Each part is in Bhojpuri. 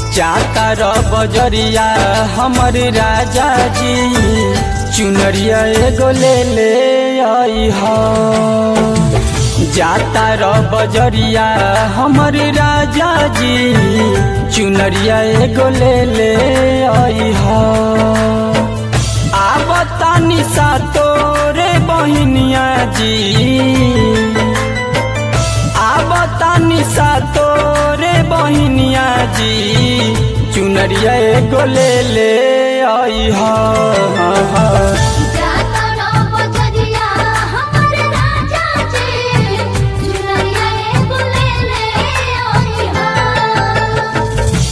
जाता र बजरिया हमर राजा जी चुनरिया एगो ले ले आई हा जाता र बजरिया हमर राजा जी चुनरिया एगो ले ले आई हा आवता निशा तोरे बहिनिया जी आवता निशा तोरे बहिनिया जी चुनरिया एगो ले ले आई हा जाता रो बजरिया हमर राजा जी चुनरिया एगो ले ले आई हा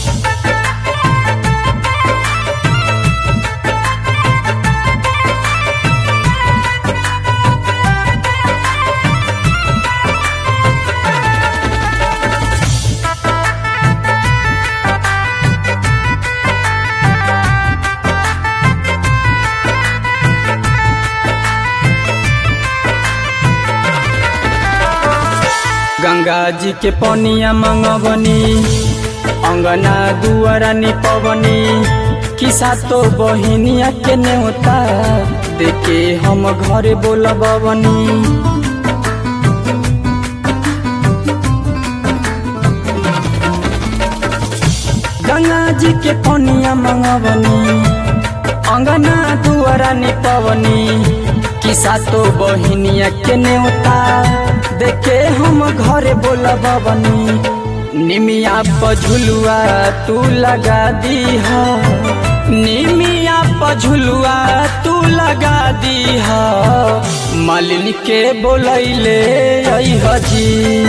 गंगा जी के पनिया मंगवनी अंगना दुआरा निपवनी किसा तो बहिनिया के नेवता देखे हम घरे बोलबवनी गंगा जी के पनिया मंगवनी अंगना दुआरा निपवनी किसा तो बहिनिया के नेवता देखे हम घरे बोलबवनी निमिया पझुलुआ तू लगा दी हा निमिया पझुलुआ तू लगा दी हा मालिनी के बोलैले आई हजी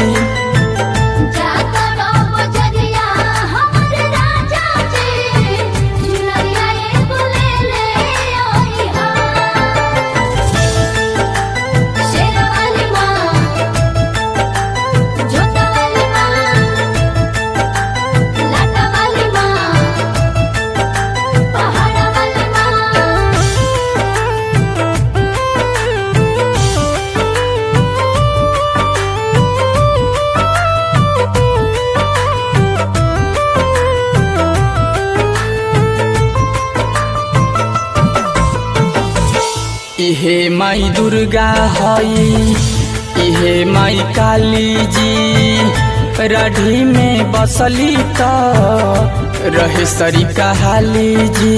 जाता रो बजरिया हमर राजा जी चुनरिया एगो ले ले आई हा शेरवाली माँ जोता वाली माँ लाटा वाली माँ पहाड़ा वाली माँ इहे माई दुर्गा हई इहे माई काली जी रढ़ी में बसली त रहे सरी कहाली जी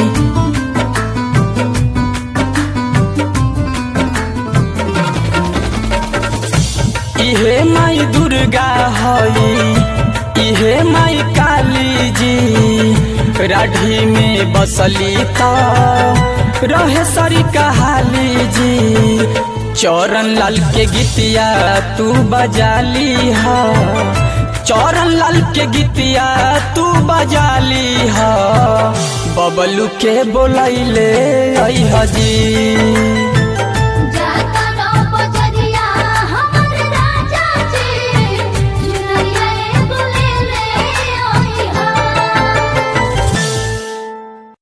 इहे माई दुर्गा हई इहे माई काली जी राढ़ी में बसली त रहे सरी कहाली जी चौरन लाल के गीतिया तू बजाली हा चौरन लाल के गीतिया तू बजाली हा बबलू के बोलैले आई हजी